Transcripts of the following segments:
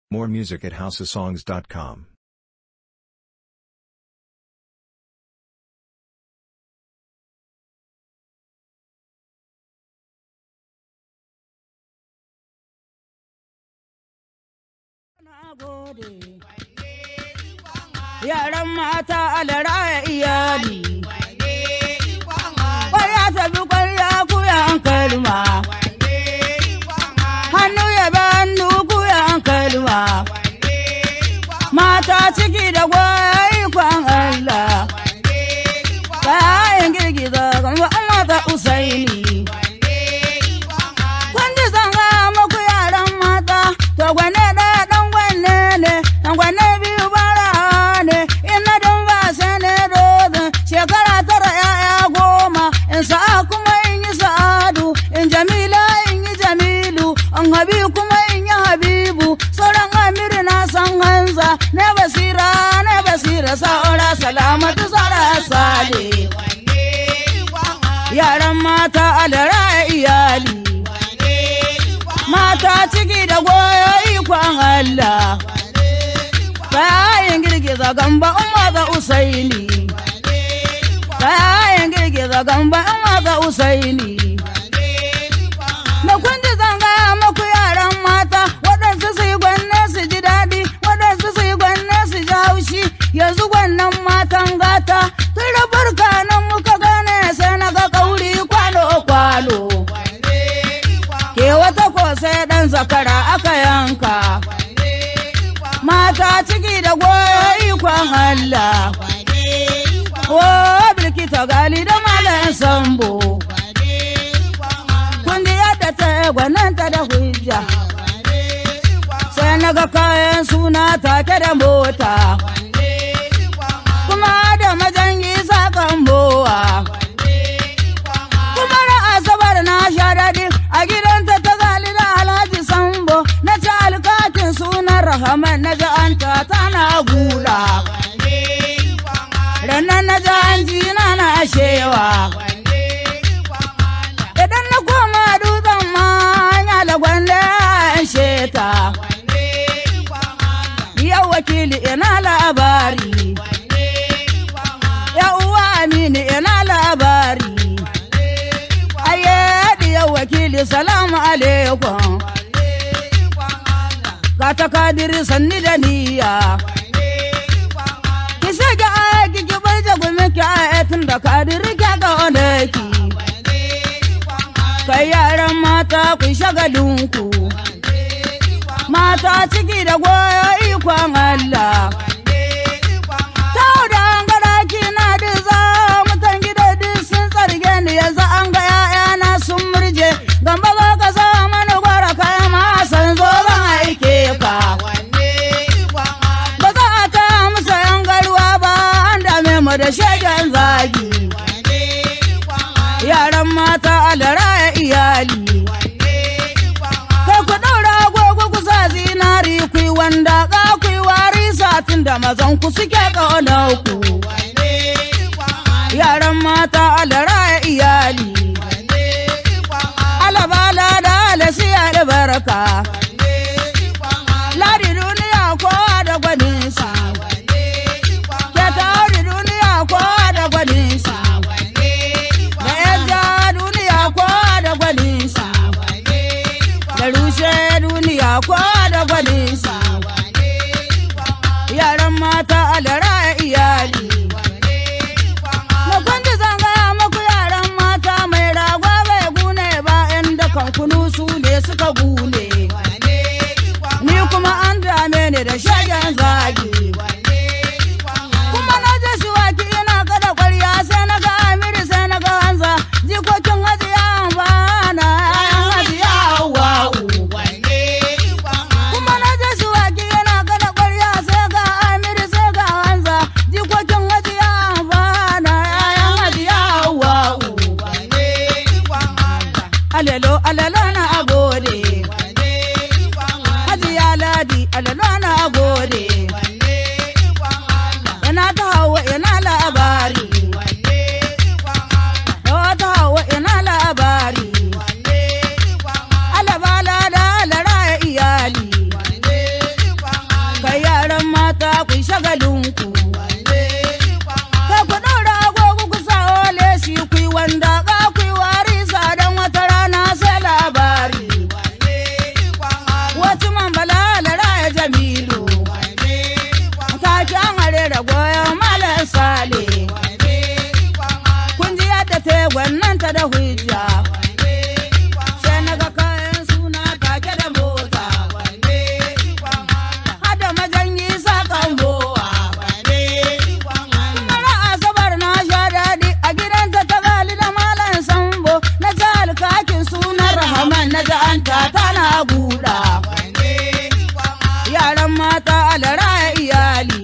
More music at houseofsongs.com. Yaran mata alaraya iyali. Kwarya tafi kwarya kuyan kalma. Hannu ya ba hannu kuyan kalma. Mata ciki da gwaya ikon Allah. Kayan girgiza gamba mata usaini. Kun ji zanga muku yaran mata, to gwane ɗaya ɗan gwane ne, ɗan gwane biyu bara ne, in na don ba sai ne dozin, shekara tara ‘ya'ya goma, in sa'a kuma in yi sa'adu, in jamila in yi jamilu, in habi kuma in yi habibu, sauran amiri na san hanza, ne basira ne basira sa'ura salamatu sara sale. Yaran mata alara iyali. mata ciki da goyo ikon Allah. Kayan girgiza gamba in maza usaini. Kayan girgiza gamba in maza usaini. Da kun ji zanga maku yaran mata waɗansu su yi gwanne su ji daɗi waɗansu su yi gwanne su ji haushi yanzu gwannan matan gata tun da barka nan muka gane sai na ga kauri kwalo-kwalo. ke wata ko sai dan zakara aka yanka mata ciki da goyo ikon Allah o bilkita gali da malayan sambo kun ji yadda ta gwananta da hujja sai na ga kayan suna take da mota kuma da majangi sakan bowa kuma na asabar na sha daɗi a gidanta ta gali da alhaji sambo na ci alkatin sunan rahaman na ji an ta tana gula rannan na ji an ji na na shewa idan na koma dutsen ma ya lagwanda an sheta yau wakili ina labari ya uwa amini ina labari ayyadi yau wakili salamu alaikum ga ta kadiri sanni da niyya ki shige aiki ki bai jagumi ki ayatin da kadiri ki ga onaki kai yaran mata ku shagalinku mata ciki da goyo ikon Allah Tau da an gara na diza mutan gida duk sun tsarge ni yanzu an ga ‘ya'yana sun murje gamba za ka sa mani gwara kai ma san zo zan aike ka. Ba za a ta musa ‘yan garuwa ba an dame mu da shegen zagi. Yaran mata alara iyali. Kai ku ɗaura agogo ku sa zinari ku yi wanda ka ku yi wari satin da mazan ku suke ƙaunar ku. Yaran mata alara iyali. Alabala da alasi albarka. Ladi duniya kowa da gwaninsa. Ke tauri duniya kowa da gwaninsa. Da yanja duniya kowa da gwaninsa. Da rushe duniya kowa da gwaninsa. Yaran mata alara iyali. Na kwanci zanga maku yaran mata mai ragwa bai gune ba ‘yan dakan kunu su ne suka gune. Ni kuma an dame ni da shagen zagi. Kuma na je shi waki ina kada kwarya sai na ga amiri sai na ga hanza jikokin hajiya ba na ‘yan hajiya wa'u. Kuma na je shi waki yana kada kwarya sai ga amiri sai ga hanza jikokin hajiya ba na ‘yan hajiya wa'u. Alelo alelo na agode. Hajiya ladi alelo na agode. Ina ta hawa ina labari. Yawa ta hawa ina labari. Alabala da alara iyali. buɗa. Yaran mata alara iyali.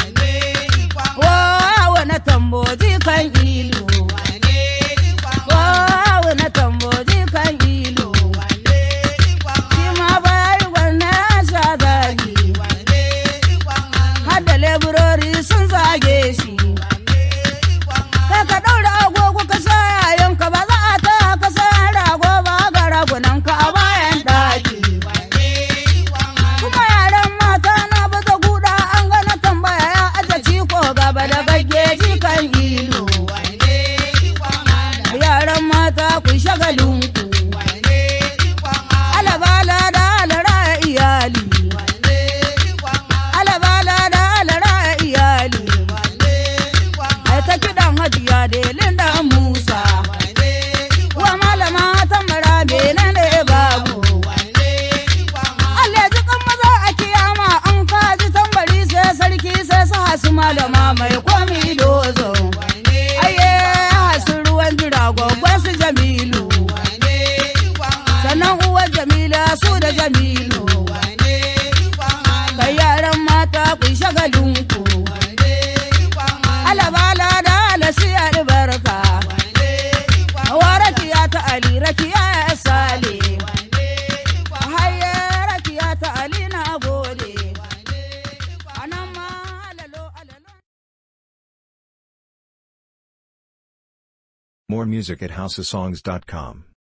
Wawa na tamboji kan ilu. Wawa na tamboji kan ilu. Shi ma bayi gwanna ya sha zagi. Hadda leburori sun zage shi. Kai ka ɗaura agogo ka sa yayanka ba za a ta ka sa rago ba ga ragunan ka a bayan ɗaki. Kuma yaran mata na baza guda an gana tambaya ya aje ciko gaba da gaggeji kan ilu. Yaran mata ku shagalinku. Alabala da alara iyali. Alabala da alara iyali. Ai ta kiɗan hajiya delin da Musa. Wa malama tambara bene ne babu. Allah ji kan maza a kiyama an kaji tambari sai sarki sai su hasu malama mai komi dozo. Aye hasu ruwan jira gwaggon su Jamilu. Sannan uwar Jamila su da Jamilu. Kai yaran mata ku shagalinku. Alabala da alasi albarka. Hawa rakiya ta Ali rakiya ya sale. Haye rakiya ta Ali na gode. Anan ma alalo alalo. More music at houseofsongs.com.